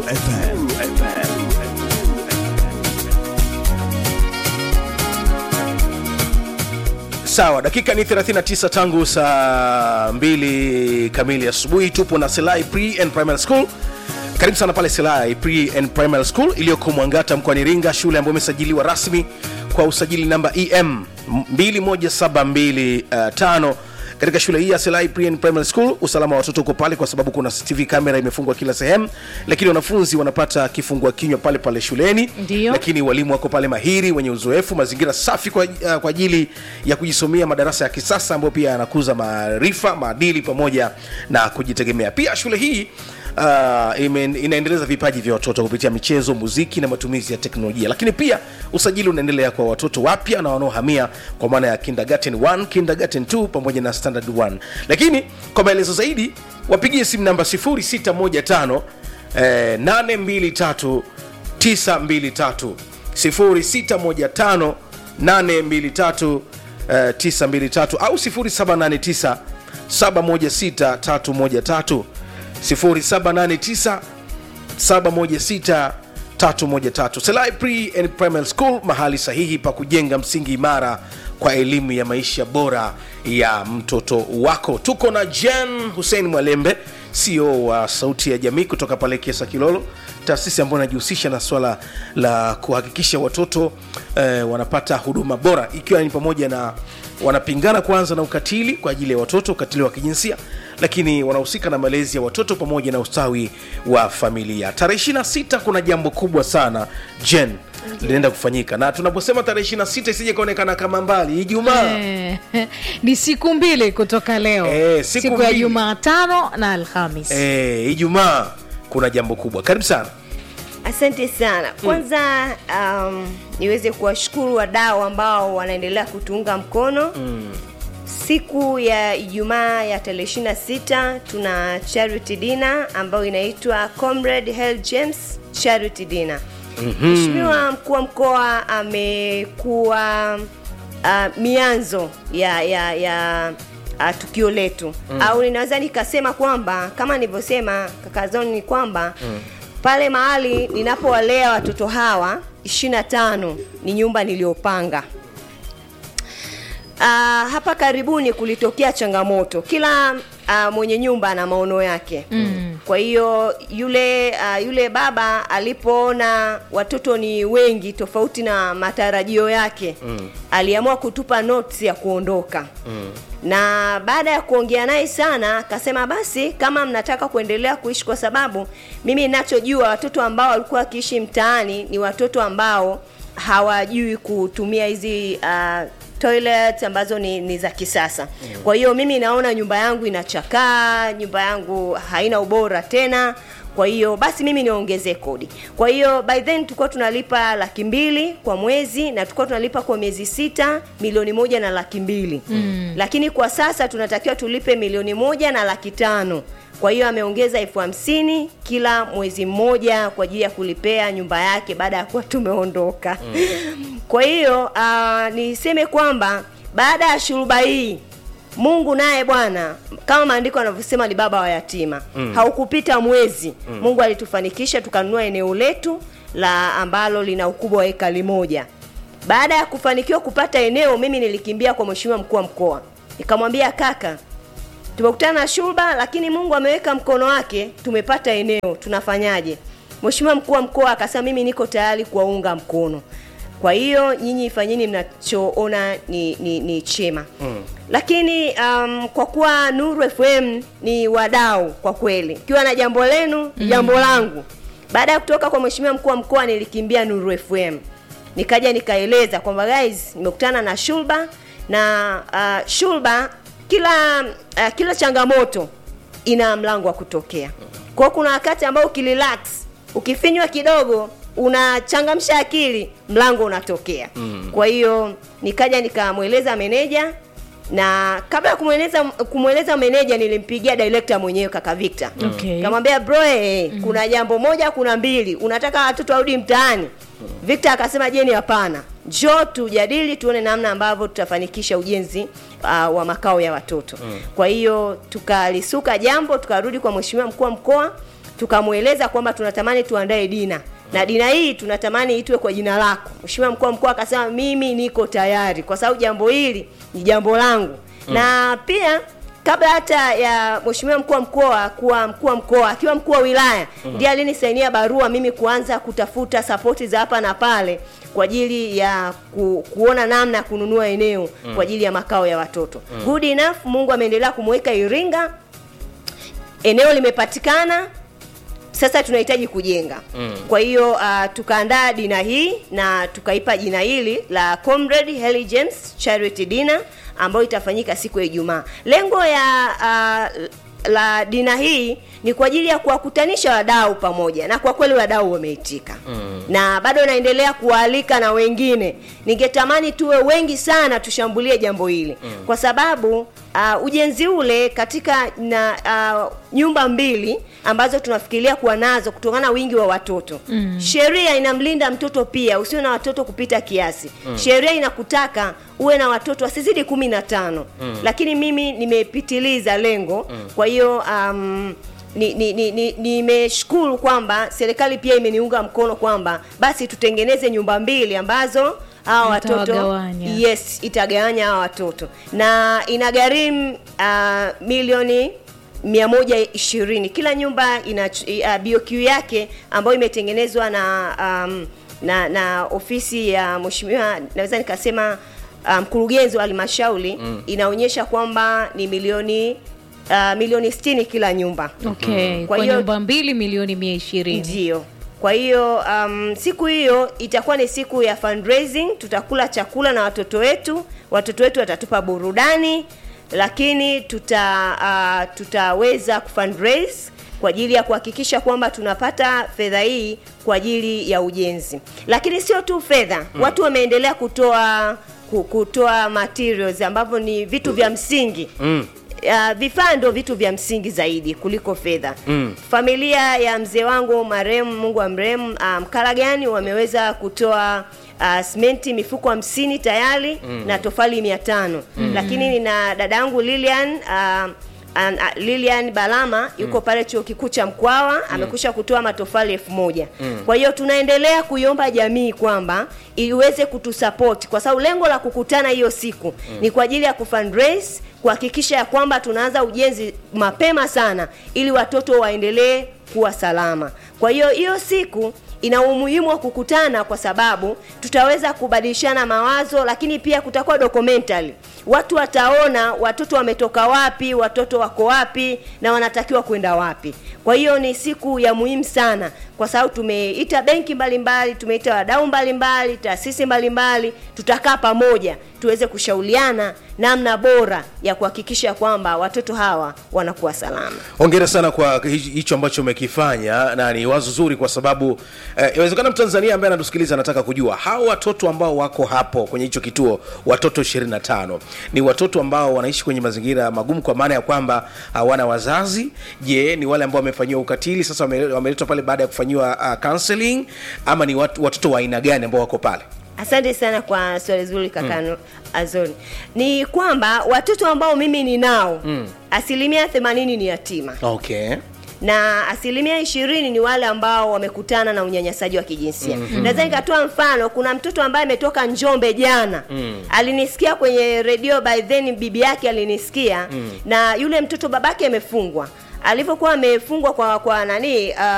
FM. sawa dakika ni 39 tangu saa 2 kamili asubuhi tupo na selai pre and primary school karibu sana pale selai pre and primary school iliyoko mwangata mkoani iringa shule ambayo imesajiliwa rasmi kwa usajili namba em 21725 katika shule hii ya selai pre and primary school usalama wa watoto uko pale kwa sababu kuna cctv kamera imefungwa kila sehemu lakini wanafunzi wanapata kifungua kinywa pale pale shuleni Ndiyo. lakini walimu wako pale mahiri wenye uzoefu mazingira safi kwa, uh, kwa ajili ya kujisomea madarasa ya kisasa ambayo pia yanakuza maarifa maadili pamoja na kujitegemea pia shule hii Uh, ime, inaendeleza vipaji vya watoto kupitia michezo muziki na matumizi ya teknolojia lakini pia usajili unaendelea kwa watoto wapya na wanaohamia kwa maana ya kindergarten 1 kindergarten 2 pamoja na standard 1 lakini kwa maelezo zaidi wapigie simu namba 0615 eh, 823 923 0615 823 eh, 923 au 0789 716 313 0789 716 313 selai pre and primary school mahali sahihi pa kujenga msingi imara kwa elimu ya maisha bora ya mtoto wako tuko na jen hussein mwalembe ceo wa sauti ya jamii kutoka pale kiesa kilolo taasisi ambayo inajihusisha na swala la kuhakikisha watoto eh, wanapata huduma bora ikiwa ni pamoja na wanapingana kwanza na ukatili kwa ajili ya watoto ukatili wa kijinsia lakini wanahusika na malezi ya watoto pamoja na ustawi wa familia tarehe 26 kuna jambo kubwa sana jen linaenda kufanyika na tunaposema tarehe 26 isije kaonekana kama mbali ijumaa Eh, ni siku mbili kutoka leo Eh, siku siku ya mbili. jumatano na alhamis Eh, ijumaa kuna jambo kubwa karibu sana asante sana kwanza um, niweze kuwashukuru wadau ambao wanaendelea kutuunga mkono mm. siku ya ijumaa ya tarehe 26 tuna charity dina ambayo inaitwa comrade hel james charity dina mheshimiwa mkuu wa mkoa amekuwa uh, mianzo ya ya ya uh, tukio letu mm. au ninaweza nikasema kwamba kama nilivyosema kakazoni ni kwamba mm. pale mahali ninapowalea watoto hawa 25 ni nyumba niliyopanga Uh, hapa karibuni kulitokea changamoto kila uh, mwenye nyumba ana maono yake mm. kwa hiyo yule uh, yule baba alipoona watoto ni wengi tofauti na matarajio yake mm. aliamua kutupa notes ya kuondoka mm. na baada ya kuongea naye sana akasema basi kama mnataka kuendelea kuishi kwa sababu mimi ninachojua watoto ambao walikuwa wakiishi mtaani ni watoto ambao hawajui kutumia hizi uh, toilet ambazo ni, ni za kisasa mm. kwa hiyo mimi naona nyumba yangu inachakaa nyumba yangu haina ubora tena kwa hiyo basi mimi niongezee kodi kwa hiyo by then tulikuwa tunalipa laki mbili kwa mwezi na tulikuwa tunalipa kwa miezi sita milioni moja na laki mbili mm. lakini kwa sasa tunatakiwa tulipe milioni moja na laki tano kwa hiyo ameongeza elfu hamsini kila mwezi mmoja kwa ajili ya kulipea nyumba yake baada ya kuwa tumeondoka mm. kwa hiyo uh, niseme kwamba baada ya shuruba hii mungu naye bwana kama maandiko yanavyosema ni baba wa yatima mm. haukupita mwezi mm. mungu alitufanikisha tukanunua eneo letu la ambalo lina ukubwa wa ekali moja baada ya kufanikiwa kupata eneo mimi nilikimbia kwa mheshimiwa mkuu wa mkoa nikamwambia kaka tumekutana na shurba lakini mungu ameweka mkono wake tumepata eneo tunafanyaje mheshimiwa mkuu wa mkoa akasema mimi niko tayari kuwaunga mkono kwa hiyo nyinyi fanyeni mnachoona ni, ni, ni chema mm. lakini um, kwa kuwa nuru fm ni wadau kwa kweli ikiwa na jambo lenu mm. jambo langu baada ya kutoka kwa mheshimiwa mkuu wa mkoa nilikimbia nuru fm nikaja nikaeleza kwamba guys nimekutana na shulba na uh, shulba kila uh, kila changamoto ina mlango wa kutokea kwao kuna wakati ambao ukirelax ukifinywa kidogo unachangamsha akili mlango unatokea mm. kwa hiyo nikaja nikamweleza meneja na kabla ya kumweleza kumweleza meneja nilimpigia director mwenyewe kaka Victor Okay. kamwambia bro eh, mm. kuna jambo moja kuna mbili unataka watoto warudi mtaani Victor akasema jeni hapana njoo tujadili tuone namna ambavyo tutafanikisha ujenzi uh, wa makao ya watoto mm. kwa hiyo tukalisuka jambo tukarudi kwa mheshimiwa mkuu wa mkoa tukamweleza kwamba tunatamani tuandae dina na dina hii tunatamani itwe kwa jina lako mheshimiwa mkuu wa mkoa akasema mimi niko tayari kwa sababu jambo hili ni jambo langu mm. na pia kabla hata ya mheshimiwa mkuu wa mkoa kuwa mkuu wa mkoa akiwa mkuu wa wilaya ndiye alinisainia barua mimi kuanza kutafuta sapoti za hapa na pale kwa ajili ya ku, kuona namna ya kununua eneo kwa ajili ya makao ya watoto good enough mungu ameendelea kumweka iringa eneo limepatikana sasa tunahitaji kujenga mm. kwa hiyo uh, tukaandaa dina hii na tukaipa jina hili la comrade Helly James charity dinner ambayo itafanyika siku ya ijumaa lengo ya uh, la dina hii ni kwa ajili ya kuwakutanisha wadau pamoja na kwa kweli wadau wameitika mm. na bado naendelea kuwaalika na wengine ningetamani tuwe wengi sana tushambulie jambo hili mm. kwa sababu uh, ujenzi ule katika na uh, nyumba mbili ambazo tunafikiria kuwa nazo kutokana na wingi wa watoto mm. sheria inamlinda mtoto pia usiwe na watoto kupita kiasi mm. sheria inakutaka uwe na watoto wasizidi kumi na tano mm. lakini mimi nimepitiliza lengo mm. kwa hiyo um, nimeshukuru ni, ni, ni, nimeshukuru kwamba serikali pia imeniunga mkono kwamba basi tutengeneze nyumba mbili ambazo hawa watoto Mtawagawanya. yes itagawanya hawa watoto na inagharimu uh, milioni 120 kila nyumba ina uh, BOQ yake ambayo imetengenezwa na um, na na ofisi ya mheshimiwa naweza nikasema uh, mkurugenzi wa halmashauri mm. inaonyesha kwamba ni milioni uh, milioni 60 kila nyumba okay. Kwa kwa, hiyo- nyumba mbili milioni mia ishirini ndio kwa hiyo um, siku hiyo itakuwa ni siku ya fundraising tutakula chakula na watoto wetu watoto wetu watatupa burudani lakini tuta uh, tutaweza kufundraise kwa ajili ya kuhakikisha kwamba tunapata fedha hii kwa ajili ya ujenzi lakini sio tu fedha mm. watu wameendelea kutoa ku- kutoa materials ambavyo ni vitu vya msingi mm uh, vifaa ndo vitu vya msingi zaidi kuliko fedha mm. familia ya mzee wangu marehemu mungu wa mrehemu uh, mkaragani wameweza kutoa uh, simenti mifuko hamsini tayari mm. na tofali mia tano mm. lakini nina dada yangu lilian uh, An, a, Lilian Balama yuko pale chuo kikuu cha Mkwawa amekusha kutoa matofali elfu moja. Kwa hiyo tunaendelea kuiomba jamii kwamba iweze kutusupport kwa sababu lengo la kukutana hiyo siku ni kwa ajili ya kufundraise kuhakikisha ya kwamba tunaanza ujenzi mapema sana ili watoto waendelee kuwa salama. Kwa hiyo hiyo siku ina umuhimu wa kukutana kwa sababu tutaweza kubadilishana mawazo, lakini pia kutakuwa documentary. Watu wataona watoto wametoka wapi, watoto wako wapi na wanatakiwa kwenda wapi. Kwa hiyo ni siku ya muhimu sana, kwa sababu tumeita benki mbalimbali, tumeita wadau mbalimbali, taasisi mbalimbali, tutakaa pamoja tuweze kushauriana namna bora ya kuhakikisha kwamba watoto hawa wanakuwa salama. hongera sana kwa hi- hicho ambacho umekifanya na ni wazo zuri kwa sababu eh, inawezekana mtanzania ambaye anatusikiliza anataka kujua hawa watoto ambao wako hapo kwenye hicho kituo watoto 25 ni watoto ambao wanaishi kwenye mazingira magumu kwa maana ya kwamba hawana wazazi je ni wale ambao wamefanyiwa ukatili sasa wame- wameletwa pale baada ya kufanyiwa uh, counseling ama ni watu, watoto wa aina gani ambao wako pale Asante sana kwa swali zuri kaka mm. Azoni. Ni kwamba watoto ambao mimi ninao mm. asilimia themanini ni yatima okay na asilimia ishirini ni wale ambao wamekutana na unyanyasaji wa kijinsia mm-hmm. naweza nikatoa mfano kuna mtoto ambaye ametoka njombe jana mm. alinisikia kwenye redio by then bibi yake alinisikia mm. na yule mtoto babake amefungwa alivyokuwa amefungwa kwa kwa nani uh,